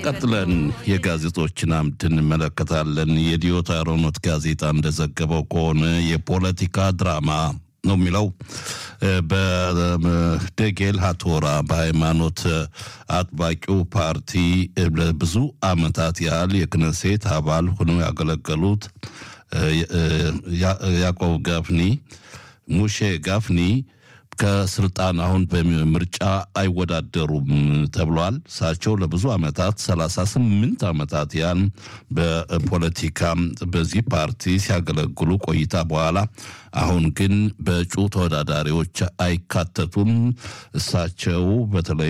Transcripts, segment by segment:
ቀጥለን የጋዜጦችን አምድ እንመለከታለን። የዲዮት አሮኖት ጋዜጣ እንደዘገበው ከሆነ የፖለቲካ ድራማ ነው የሚለው በደጌል ሀቶራ በሃይማኖት አጥባቂው ፓርቲ ለብዙ ዓመታት ያህል የክነሴት አባል ሆነው ያገለገሉት ያዕቆብ ጋፍኒ ሙሼ ጋፍኒ ከስልጣን አሁን በምርጫ አይወዳደሩም ተብሏል። እሳቸው ለብዙ ዓመታት ሰላሳ ስምንት ዓመታት ያን በፖለቲካ በዚህ ፓርቲ ሲያገለግሉ ቆይታ በኋላ አሁን ግን በእጩ ተወዳዳሪዎች አይካተቱም። እሳቸው በተለይ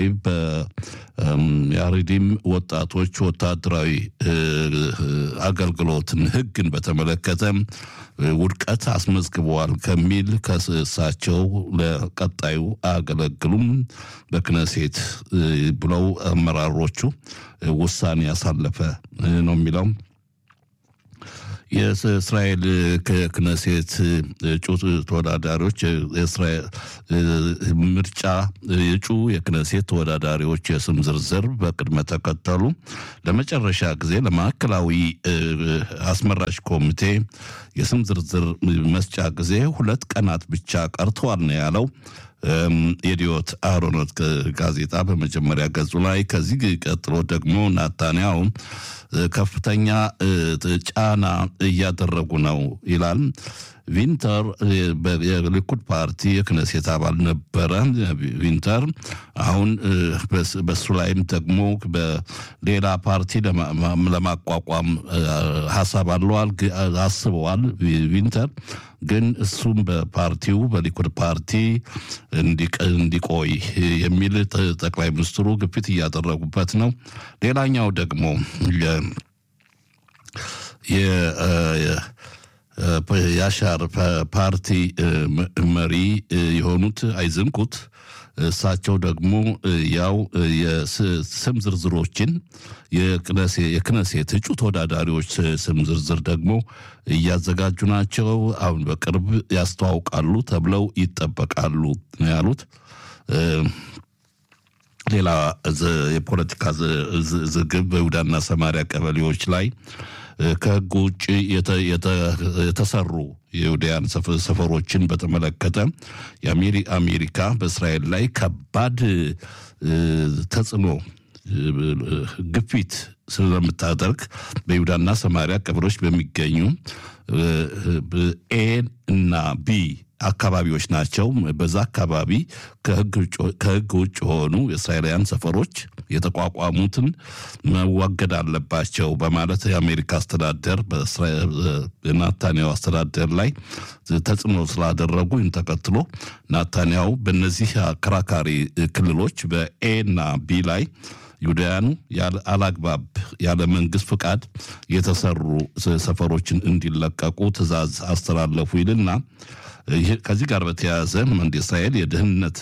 በያሪዲም ወጣቶች ወታደራዊ አገልግሎትን ሕግን በተመለከተ ውድቀት አስመዝግበዋል ከሚል ከእሳቸው ለቀጣዩ አያገለግሉም በክነሴት ብለው አመራሮቹ ውሳኔ ያሳለፈ ነው የሚለው የእስራኤል ክነሴት እጩ ተወዳዳሪዎች ምርጫ እጩ የክነሴት ተወዳዳሪዎች የስም ዝርዝር በቅድመ ተከተሉ ለመጨረሻ ጊዜ ለማዕከላዊ አስመራጭ ኮሚቴ የስም ዝርዝር መስጫ ጊዜ ሁለት ቀናት ብቻ ቀርተዋል ነው ያለው። የዲዮት አሮኖት ጋዜጣ በመጀመሪያ ገጹ ላይ ከዚህ ቀጥሎ ደግሞ ናታንያው ከፍተኛ ጫና እያደረጉ ነው ይላል። ቪንተር የሊኩድ ፓርቲ የክነሴት አባል ነበረ። ቪንተር አሁን በሱ ላይም ደግሞ በሌላ ፓርቲ ለማቋቋም ሀሳብ አለዋል አስበዋል። ቪንተር ግን እሱም በፓርቲው በሊኩድ ፓርቲ እንዲቆይ የሚል ጠቅላይ ሚኒስትሩ ግፊት እያደረጉበት ነው። ሌላኛው ደግሞ የአሻር ፓርቲ መሪ የሆኑት አይዘንኩት እሳቸው ደግሞ ያው የስም ዝርዝሮችን የክነሴት እጩ ተወዳዳሪዎች ስም ዝርዝር ደግሞ እያዘጋጁ ናቸው። አሁን በቅርብ ያስተዋውቃሉ ተብለው ይጠበቃሉ ነው ያሉት። ሌላ የፖለቲካ ዝግብ በይሁዳና ሰማሪያ ቀበሌዎች ላይ ከሕግ ውጭ የተሰሩ የይሁዳያን ሰፈሮችን በተመለከተ የአሜሪካ በእስራኤል ላይ ከባድ ተጽዕኖ ግፊት ስለምታደርግ በይሁዳና ሰማሪያ ቀበሌዎች በሚገኙ ኤ እና ቢ አካባቢዎች ናቸው። በዛ አካባቢ ከህግ ውጭ የሆኑ የእስራኤላውያን ሰፈሮች የተቋቋሙትን መዋገድ አለባቸው በማለት የአሜሪካ አስተዳደር በናታንያው አስተዳደር ላይ ተጽዕኖ ስላደረጉ ይህን ተከትሎ ናታንያው በእነዚህ አከራካሪ ክልሎች በኤ እና ቢ ላይ ይሁዳውያኑ አላግባብ ያለ መንግስት ፍቃድ የተሰሩ ሰፈሮችን እንዲለቀቁ ትዕዛዝ አስተላለፉ ይልና ከዚህ ጋር በተያያዘ እንደ እስራኤል የደህንነት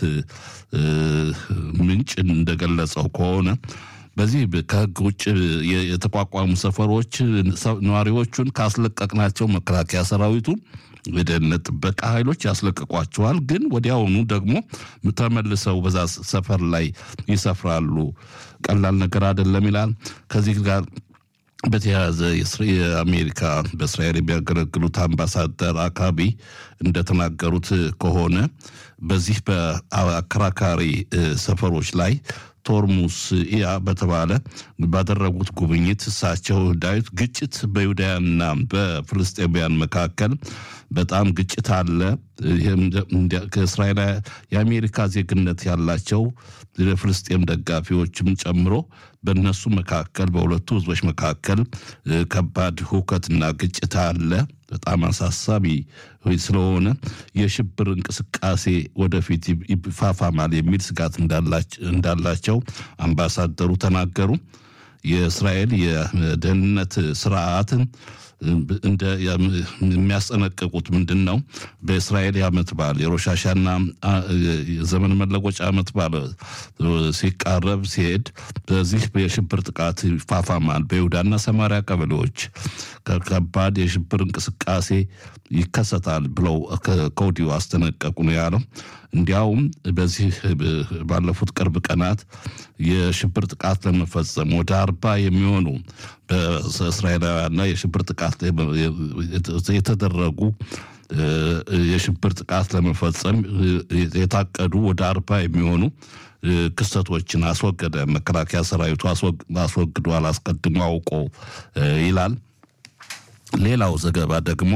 ምንጭ እንደገለጸው ከሆነ በዚህ ከህግ ውጭ የተቋቋሙ ሰፈሮች ነዋሪዎቹን ካስለቀቅናቸው መከላከያ ሰራዊቱ የደህንነት ጥበቃ ኃይሎች ያስለቅቋቸዋል። ግን ወዲያውኑ ደግሞ ተመልሰው በዛ ሰፈር ላይ ይሰፍራሉ። ቀላል ነገር አይደለም ይላል። ከዚህ ጋር በተያያዘ የአሜሪካ በእስራኤል የሚያገለግሉት አምባሳደር አካቢ እንደተናገሩት ከሆነ በዚህ በአከራካሪ ሰፈሮች ላይ ቶርሙስ ያ በተባለ ባደረጉት ጉብኝት እሳቸው ዳዊት ግጭት በይሁዳውያንና በፍልስጤማውያን መካከል በጣም ግጭት አለ። ከእስራኤል የአሜሪካ ዜግነት ያላቸው የፍልስጤም ደጋፊዎችም ጨምሮ በእነሱ መካከል በሁለቱ ህዝቦች መካከል ከባድ ሁከትና ግጭት አለ። በጣም አሳሳቢ ስለሆነ የሽብር እንቅስቃሴ ወደፊት ይፋፋማል የሚል ስጋት እንዳላቸው አምባሳደሩ ተናገሩ። የእስራኤል የደህንነት ስርዓትን እንደ የሚያስጠነቅቁት ምንድን ነው? በእስራኤል የዓመት በዓል የሮሻሻና የዘመን መለወጫ ዓመት በዓል ሲቃረብ ሲሄድ በዚህ የሽብር ጥቃት ይፋፋማል። በይሁዳና ሰማሪያ ቀበሌዎች ከባድ የሽብር እንቅስቃሴ ይከሰታል ብለው ከወዲሁ አስጠነቀቁ ነው ያለው። እንዲያውም በዚህ ባለፉት ቅርብ ቀናት የሽብር ጥቃት ለመፈጸም ወደ አርባ የሚሆኑ በእስራኤላውያንና የሽብር ጥቃት የተደረጉ የሽብር ጥቃት ለመፈጸም የታቀዱ ወደ አርባ የሚሆኑ ክስተቶችን አስወገደ። መከላከያ ሰራዊቱ አስወግዷል፣ አስቀድሞ አውቆ ይላል። ሌላው ዘገባ ደግሞ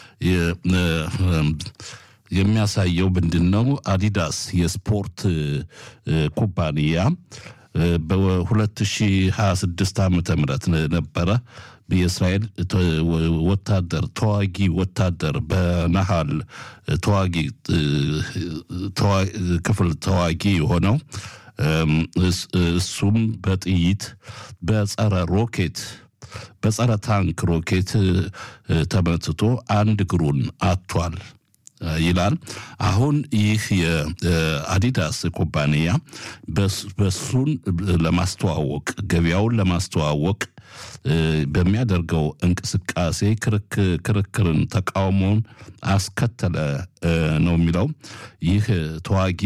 የሚያሳየው ምንድን ነው? አዲዳስ የስፖርት ኩባንያ በ2026 ዓመተ ምህረት ነበረ የእስራኤል ወታደር ተዋጊ ወታደር በነሃል ተዋጊ ክፍል ተዋጊ የሆነው እሱም በጥይት በጸረ ሮኬት በጸረ ታንክ ሮኬት ተመትቶ አንድ እግሩን አጥቷል ይላል። አሁን ይህ የአዲዳስ ኩባንያ በሱን ለማስተዋወቅ ገበያውን ለማስተዋወቅ በሚያደርገው እንቅስቃሴ ክርክርን፣ ተቃውሞውን አስከተለ ነው የሚለው ይህ ተዋጊ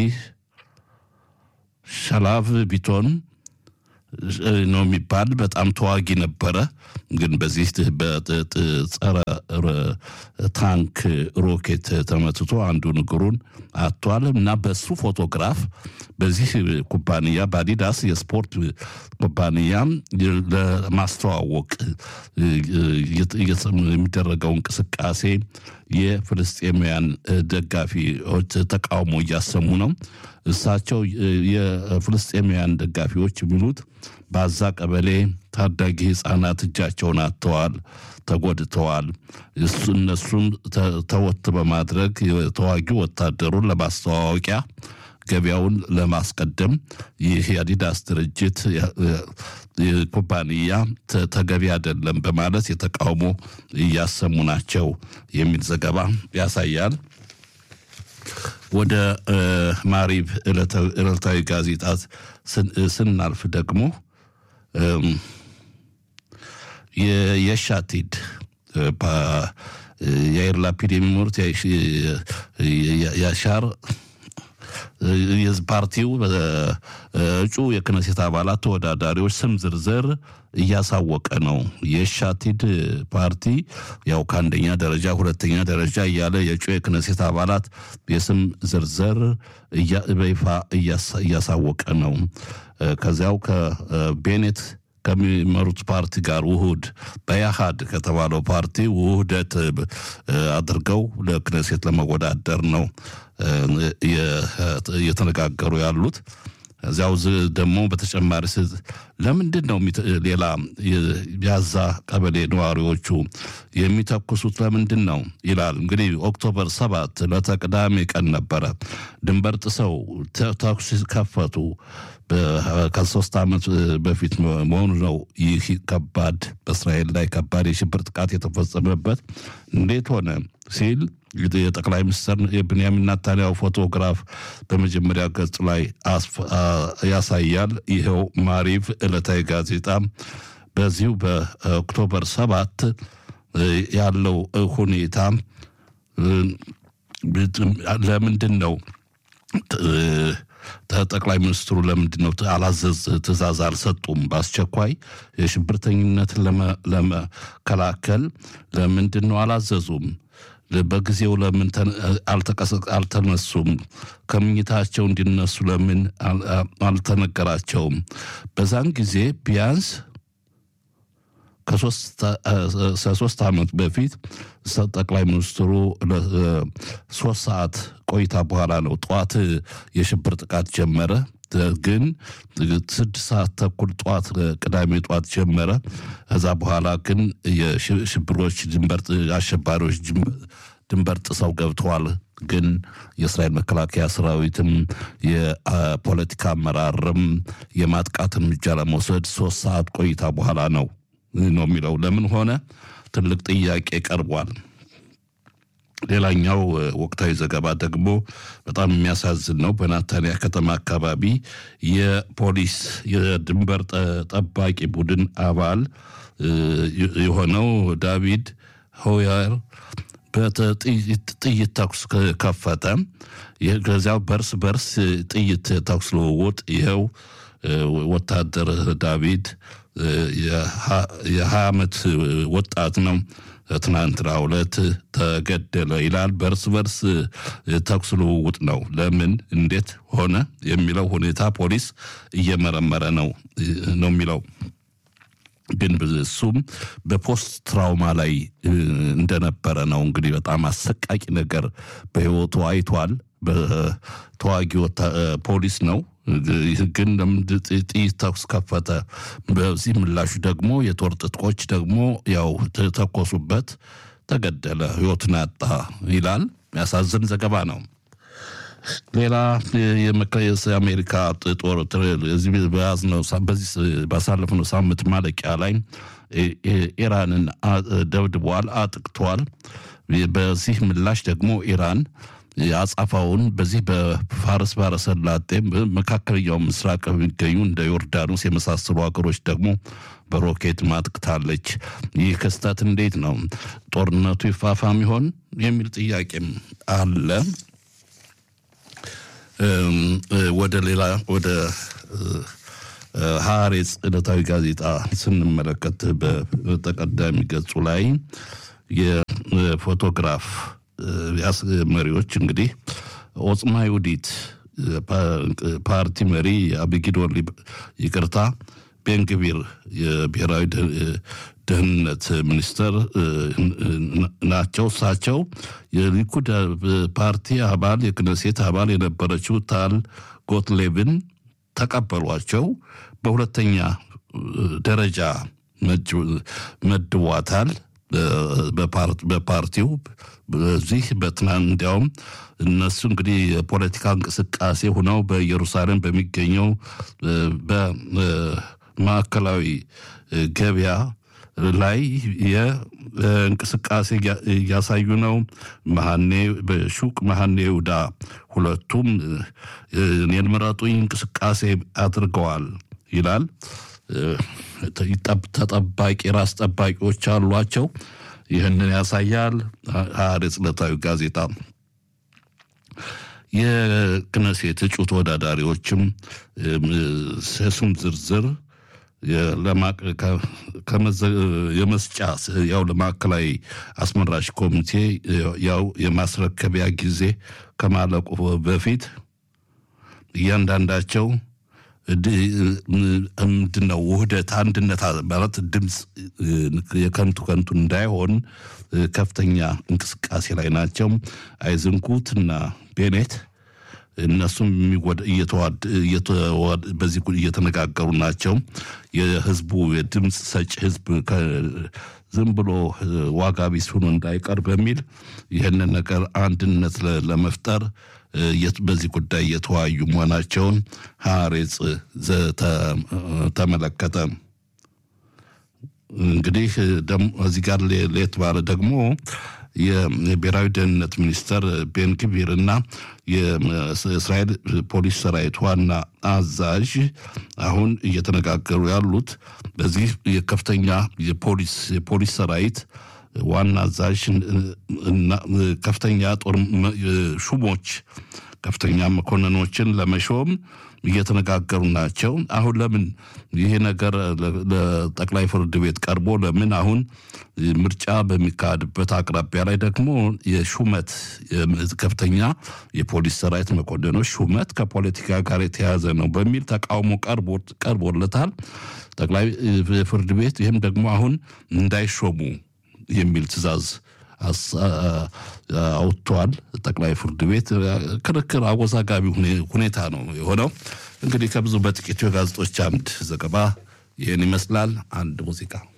ሸላቭ ቢቶን ነው የሚባል በጣም ተዋጊ ነበረ። ግን በዚህ በጸረ ታንክ ሮኬት ተመትቶ አንዱን እግሩን አጥቷል እና በሱ ፎቶግራፍ በዚህ ኩባንያ በአዲዳስ የስፖርት ኩባንያ ለማስተዋወቅ የሚደረገው እንቅስቃሴ የፍልስጤማውያን ደጋፊዎች ተቃውሞ እያሰሙ ነው። እሳቸው የፍልስጤማውያን ደጋፊዎች የሚሉት በአዛ ቀበሌ ታዳጊ ህፃናት እጃቸውን አጥተዋል፣ ተጎድተዋል። እሱ እነሱም ተወት በማድረግ የተዋጊ ወታደሩን ለማስተዋወቂያ ገበያውን ለማስቀደም ይህ የአዲዳስ ድርጅት ኩባንያ ተገቢ አይደለም በማለት የተቃውሞ እያሰሙ ናቸው የሚል ዘገባ ያሳያል። ወደ ማሪብ ዕለታዊ ጋዜጣ ስናልፍ ደግሞ የሻቲድ የአይር ላፒድ የሚመሩት ያሻር ፓርቲው እጩ የክነሴት አባላት ተወዳዳሪዎች ስም ዝርዝር እያሳወቀ ነው። የሻቲድ ፓርቲ ያው ከአንደኛ ደረጃ ሁለተኛ ደረጃ እያለ የእጩ የክነሴት አባላት የስም ዝርዝር በይፋ እያሳወቀ ነው። ከዚያው ከቤኔት ከሚመሩት ፓርቲ ጋር ውሁድ በያሃድ ከተባለው ፓርቲ ውህደት አድርገው ለክነሴት ለመወዳደር ነው እየተነጋገሩ ያሉት። እዚያው ደግሞ በተጨማሪ ለምንድን ነው ሌላ ያዛ ቀበሌ ነዋሪዎቹ የሚተኩሱት ለምንድን ነው ይላል። እንግዲህ ኦክቶበር ሰባት ለተቅዳሜ ቀን ነበረ ድንበር ጥሰው ተኩስ ከፈቱ። ከሶስት ዓመት በፊት መሆኑ ነው። ይህ ከባድ በእስራኤል ላይ ከባድ የሽብር ጥቃት የተፈጸመበት እንዴት ሆነ ሲል የጠቅላይ ሚኒስትር የብንያሚን ናታንያሁ ፎቶግራፍ በመጀመሪያ ገጽ ላይ ያሳያል። ይኸው ማሪቭ ዕለታዊ ጋዜጣ በዚሁ በኦክቶበር ሰባት ያለው ሁኔታ ለምንድን ነው ጠቅላይ ሚኒስትሩ ለምንድን ነው አላዘዝ ትእዛዝ አልሰጡም? በአስቸኳይ የሽብርተኝነትን ለመከላከል ለምንድን ነው አላዘዙም? በጊዜው ለምን አልተነሱም? ከምኝታቸው እንዲነሱ ለምን አልተነገራቸውም? በዛን ጊዜ ቢያንስ ከሶስት ዓመት በፊት ጠቅላይ ሚኒስትሩ ሶስት ሰዓት ቆይታ በኋላ ነው ጠዋት የሽብር ጥቃት ጀመረ። ግን ስድስት ሰዓት ተኩል ጠዋት ቅዳሜ ጠዋት ጀመረ። ከዛ በኋላ ግን የሽብሮች ድንበር አሸባሪዎች ድንበር ጥሰው ገብተዋል። ግን የእስራኤል መከላከያ ሰራዊትም የፖለቲካ አመራርም የማጥቃት እርምጃ ለመውሰድ ሶስት ሰዓት ቆይታ በኋላ ነው ነው የሚለው። ለምን ሆነ ትልቅ ጥያቄ ቀርቧል። ሌላኛው ወቅታዊ ዘገባ ደግሞ በጣም የሚያሳዝን ነው። በናታንያ ከተማ አካባቢ የፖሊስ የድንበር ጠባቂ ቡድን አባል የሆነው ዳቪድ ሆየር በጥይት ተኩስ ከፈተ። ከዚያው በርስ በርስ ጥይት ተኩስ ልውውጥ ይኸው ወታደር ዳቪድ የሀያ ዓመት ወጣት ነው። ትናንትናው ዕለት ተገደለ ይላል። በርስ በርስ ተኩስ ልውውጥ ነው። ለምን እንዴት ሆነ የሚለው ሁኔታ ፖሊስ እየመረመረ ነው ነው የሚለው ግን እሱም በፖስት ትራውማ ላይ እንደነበረ ነው። እንግዲህ በጣም አሰቃቂ ነገር በህይወቱ አይቷል። በተዋጊ ፖሊስ ነው ግን ጥይት ተኩስ ከፈተ። በዚህ ምላሹ ደግሞ የጦር ጥጥቆች ደግሞ ያው ተኮሱበት፣ ተገደለ፣ ህይወቱን አጣ ይላል። የሚያሳዝን ዘገባ ነው። ሌላ የአሜሪካ ጦር በያዝነው በዚህ ባሳለፍነው ሳምንት ማለቂያ ላይ ኢራንን ደብድቧል፣ አጥቅቷል። በዚህ ምላሽ ደግሞ ኢራን አጻፋውን በዚህ በፋርስ ባሕረ ሰላጤ መካከለኛው ምስራቅ የሚገኙ እንደ ዮርዳኖስ የመሳሰሉ ሀገሮች ደግሞ በሮኬት ማጥቅታለች። ይህ ክስተት እንዴት ነው ጦርነቱ ይፋፋም ይሆን የሚል ጥያቄም አለ። ወደ ሌላ ወደ ሐሬጽ ዕለታዊ ጋዜጣ ስንመለከት በተቀዳሚ ገጹ ላይ የፎቶግራፍ መሪዎች እንግዲህ ኦጽማ ይሁዲት ፓርቲ መሪ አብጊዶር ይቅርታ ቤንግቢር የብሔራዊ ደህንነት ሚኒስተር ናቸው። እሳቸው የሊኩድ ፓርቲ አባል የክነሴት አባል የነበረችው ታል ጎትሌብን ተቀበሏቸው። በሁለተኛ ደረጃ መድቧታል። በፓርቲው በዚህ በትናንት እንዲያውም እነሱ እንግዲህ የፖለቲካ እንቅስቃሴ ሆነው በኢየሩሳሌም በሚገኘው በማዕከላዊ ገበያ ላይ የእንቅስቃሴ እያሳዩ ነው። መሀኔ በሹቅ መሀኔ ይሁዳ ሁለቱም እኔን ምረጡኝ እንቅስቃሴ አድርገዋል ይላል። ተጠባቂ ራስ ጠባቂዎች አሏቸው። ይህንን ያሳያል። ሐሬጽ ዕለታዊ ጋዜጣ የክነሴት እጩ ተወዳዳሪዎችም የስም ዝርዝር የመስጫ ያው ለማዕከላዊ አስመራጭ ኮሚቴ ያው የማስረከቢያ ጊዜ ከማለቁ በፊት እያንዳንዳቸው ምንድነው ውህደት አንድነት ማለት ድምፅ የከንቱ ከንቱ እንዳይሆን ከፍተኛ እንቅስቃሴ ላይ ናቸው። አይዝንኩት እና ቤኔት እነሱም በዚህ እየተነጋገሩ ናቸው። የህዝቡ የድምፅ ሰጪ ህዝብ ዝም ብሎ ዋጋ ቢስ ሆኖ እንዳይቀር በሚል ይህንን ነገር አንድነት ለመፍጠር በዚህ ጉዳይ እየተወያዩ መሆናቸውን ሐሬጽ ተመለከተ። እንግዲህ እዚህ ጋር ሌት ባለ ደግሞ የብሔራዊ ደህንነት ሚኒስተር ቤን ግቪር እና የእስራኤል ፖሊስ ሰራዊት ዋና አዛዥ አሁን እየተነጋገሩ ያሉት በዚህ የከፍተኛ የፖሊስ የፖሊስ ሰራዊት ዋና አዛዥ ከፍተኛ ጦር ሹሞች ከፍተኛ መኮንኖችን ለመሾም እየተነጋገሩ ናቸው። አሁን ለምን ይሄ ነገር ለጠቅላይ ፍርድ ቤት ቀርቦ ለምን አሁን ምርጫ በሚካሄድበት አቅራቢያ ላይ ደግሞ የሹመት ከፍተኛ የፖሊስ ሰራዊት መኮንኖች ሹመት ከፖለቲካ ጋር የተያያዘ ነው በሚል ተቃውሞ ቀርቦለታል ጠቅላይ ፍርድ ቤት። ይህም ደግሞ አሁን እንዳይሾሙ የሚል ትዕዛዝ አውጥቷል። ጠቅላይ ፍርድ ቤት ክርክር አወዛጋቢ ሁኔታ ነው የሆነው። እንግዲህ ከብዙ በጥቂቱ የጋዜጦች አምድ ዘገባ ይህን ይመስላል። አንድ ሙዚቃ